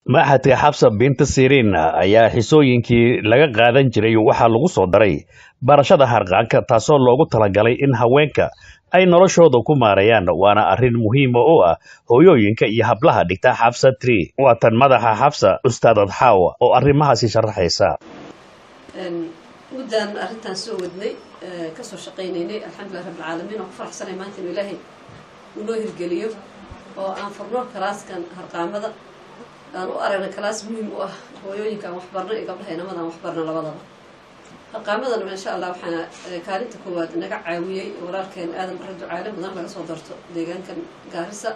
maxadka xabsa binta siriin ayaa xisooyinkii laga qaadan jiray waxaa lagu soo daray barashada harqaanka taasoo loogu talagalay in haweenka ay noloshooda ku maareeyaan waana arrin muhiima oo ah hooyooyinka iyo hablaha dhigta xabsa tree waa tan madaxa xabsa ustaadad xaawa oo arrimahaasi sharaxaysa muddaan arrintaan soo wadnay kasoo shaqaynaynay alxamdulilah rabbilcaalamiin oo ku faraxsanay maanta inuu ilaahay unoo hirgeliyo oo aan furno kalaaskan harqaamada aan u aragna kalaas muhiim u ah hooyooyinka aan waxbarno iyo gabdhaha inamada aan waxbarno labadaba harqaamadana insha allah waxaana kaalinta koowaad naga caawiyey walaalkeen aadan barre ducaale mudan laga soo darto deegaankan gaarisa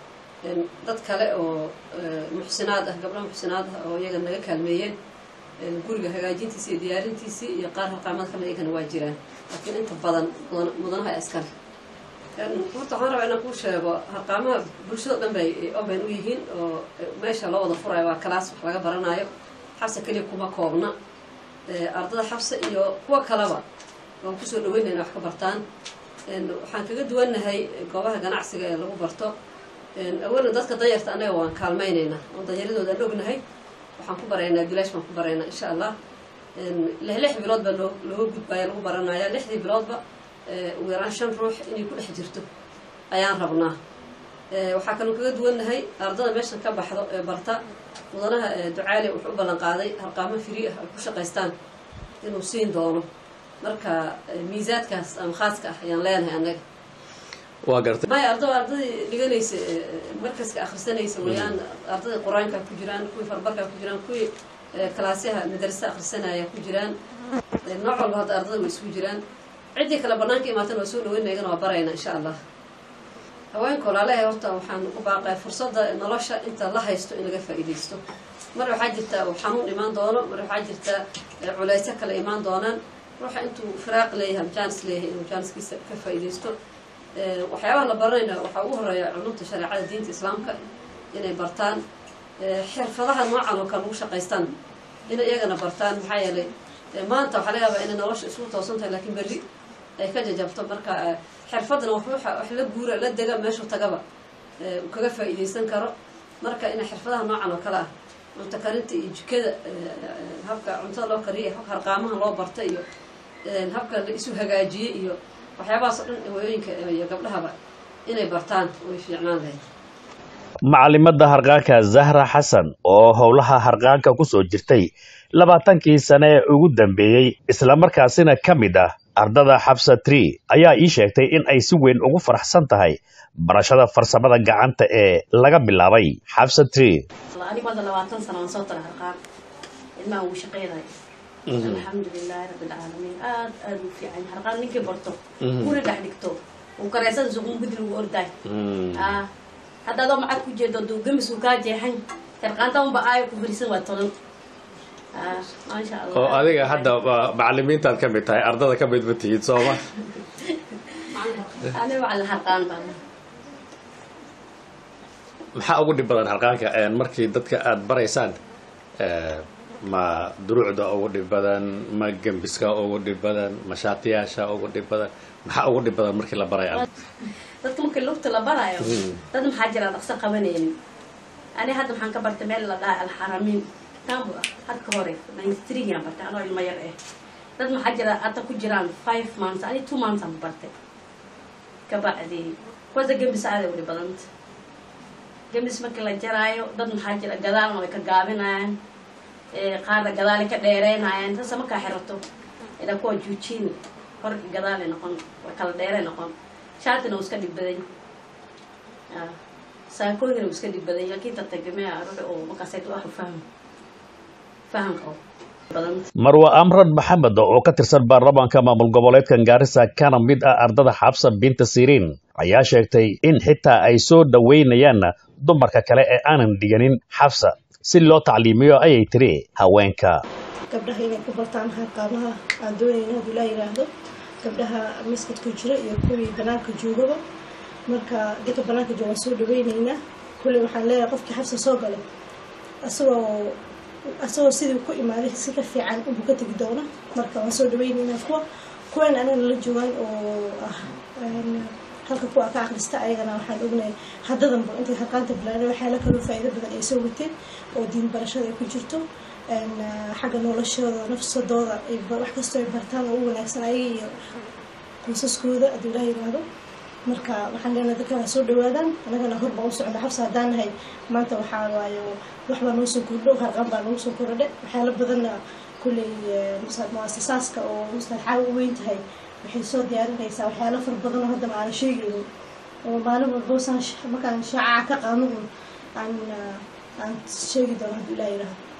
dad kale oo muxsinaad ah gabdhaha muxsinaad ah oo iyaga naga kaalmeeyeen guriga hagaajintiisi iyo diyaarintiisii iyo qaar harqaamada kamid iyagana waa jiraan laakiin inta badan mudanaha iskale horta waxaan rabaa inaan kuu sheego harqaamaha bulshado dhan bay open u yihiin oo meesha loo wada furayo waa kalaas wax laga baranayo xabsa keliya kuma koobna ardada xabsa iyo kuwa kaleba waan kusoo dhaweynaya ina wax ka bartaan waxaan kaga duwannahay goobaha ganacsiga ee lagu barto awalan dadka danyarta annaga waan kaalmaynaynaa oo danyaradooda aan ognahay waxaan ku baraynaa bilaash baan ku baraynaa insha allah lix lix bilood baa loo looga gudbaya lagu baranaya lixdii biloodba ugu yaraan shan ruux inay ku dhex jirto ayaan rabnaa waxaa kaloo kaga duwannahay ardada meeshan ka baxdo ee barta mudanaha ducaale wuxuu u ballan qaaday harqaamo firi ah ay ku shaqaystaan inuu siin doono marka miisaadkaas ama khaaska ah ayaan leenahay annaga waa gartay maya ardada ardadii dhiganaysa markaska akhrisanaysa wayaan ardadii qur-aanka ku jiraan kuwii farbarka ku jiraan kuwii kalaasyaha madarasa akhrisanaya ku jiraan nooc walba hadda ardada way isugu jiraan ciddii kale banaanka imaatana waa soo dhaweyna iyagana waa barayna insha allah haweenka walaalahay horta waxaan ku baaqay fursadda nolosha inta la haysto in laga faa'iidaysto mar waxaa jirta uu xanuun imaan doono mar waxaa jirta culayso kale imaan doonaan ruuxa intuu firaaq leeyahay ama jaanis leeyahay inuu jaaniskiisa ka faa'iidaysto waxyaabaha la baranayna waxaa ugu horeeya culumta shareecada diinta islaamka inay bartaan xirfadaha noocan oo kale lagu shaqaystaan inay iyagana bartaan maxaa yeelay maanta waxaa laga yaabaa inay nolosha isugu toosan tahay laakiin berri ay ka jajabto marka xirfadana wax wax la guura la dega meeshuu tagaba uu kaga faa'iidaysan karo marka inay xirfadaha noocan oo kale ah cunto karinta iyo jikada habka cuntada loo kariya habka harqaamaha loo barta iyo habka la isu hagaajiyey iyo waxyaabahaas oo dhan hooyooyinka iyo gabdhahaba inay bartaan way fiicnaan lahayd macalimadda harqaanka zahra xasan oo howlaha harqaanka ku soo jirtay labaatankii sane ee ugu dambeeyey islamarkaasina ka mid ah ardada xabsa tree ayaa ii sheegtay in ay si weyn ugu faraxsan tahay barashada farsamada gacanta ee laga bilaabay xabsa tree anigu hadda labaatan sano aan soo tara harqaan ilmaha ugu shaqeynayo alxamdulilaahi rabbilcaalamiin aad aad u fiican harqaan ninkii barto guri dhex dhigto uu kareysada suqun gudri ugu ordaay hadda adoo macad ku jeedo duu gamis uu kaa jeexan harqaanta unba aayo ku fariisan waa tolan maasha allah oo adiga hadda macalimiintaad ka mid tahay ardada ka mid ma tihid sooma aniga waxaa harqaan baan maxaa ugu dhib badan harqaanka markii dadka aada baraysaan ma duruucda ugu dhib badan ma gembiska ugu dhib badan ma shaatiyaasha ugu dhib badan maxaa ugu dhib badan markii la barayo dadka markii lugta la barayo dad maxaa jira dhaqso qabanaynin ani hadda maxaan ka bartay meel la dhaha alxaramiin tambu ah hadka hore ninety-three-gaan bartay anoo ilmo yar eh dad maxaa jira hadda ku jiraan five months ani two months aan bartay kabacdi kuwasa gembis aaday ugu dhib badanta gembis markii la jaraayo dad maxaa jira gadaalna way ka gaabinayaan qaarna gadaalay ka dheereynayaan sasa markaa xirato ilaa kuwa juujiin hor gadaalay noqon way kala dheeray noqon shaatina uu iska dhib badan saakooyina uu iska dhib badan laakiin tatagimea ruux oo markaasay wax faham faham qabo marwa amran maxamed oo ka tirsan baarlamaanka maamul goboleedkan gaarisa kana mid ah ardada xabsa binta siriin ayaa sheegtay in xitaa ay soo dhoweynayaan dumarka kale ee aanan dhiganin xabsa si loo tacliimiyo ayay tiri haweenka gabdhaha inay ku bartaan harqaamaha aan doonayna hadduu laa yidhaahdo gabdhaha maskadka jira iyo kuwii banaanka joogaba marka dadka banaanka jooga waan soo dhaweyneynaa kulley waxaan leeyahay qofkii xabsa soo galay asagoo asagoo sidii ku imaaday si ka fiican unbuu ka tegi doona marka waan soo dhaweyneynaa kuwa kuwan anana la joogaan oo ah halka kuwa ka akhrista ayagana waxaan ognahay haddadanba intay harqaanta bilaanay waxyaala kaloo faa'iido badan ay soo wateen oo diin barashada ay ku jirto xagga noloshooda nafsadooda wax kastoo ay bartaan oo u wanaagsan ayaga iyo qoysaskooda hadduu ilaah yiraahdo marka waxaan leenahay dadkana soo dhawaadaan anagana hor baan u socda xabsa haddaan nahay maanta waxaa waayo wax baa noo soo kordho harqaan baa noogu soo kordhe waxyaalo badanna kulley muasasaaska oo mustadxaaga u weyn tahay waxay soo diyaarinaysaa waxyaalo fara badan oo haddana aana sheegaynin oo maalin walbo saan markaan shaacaca ka qaano un aan aan sheegi doono hadduu ilaah yiraahdo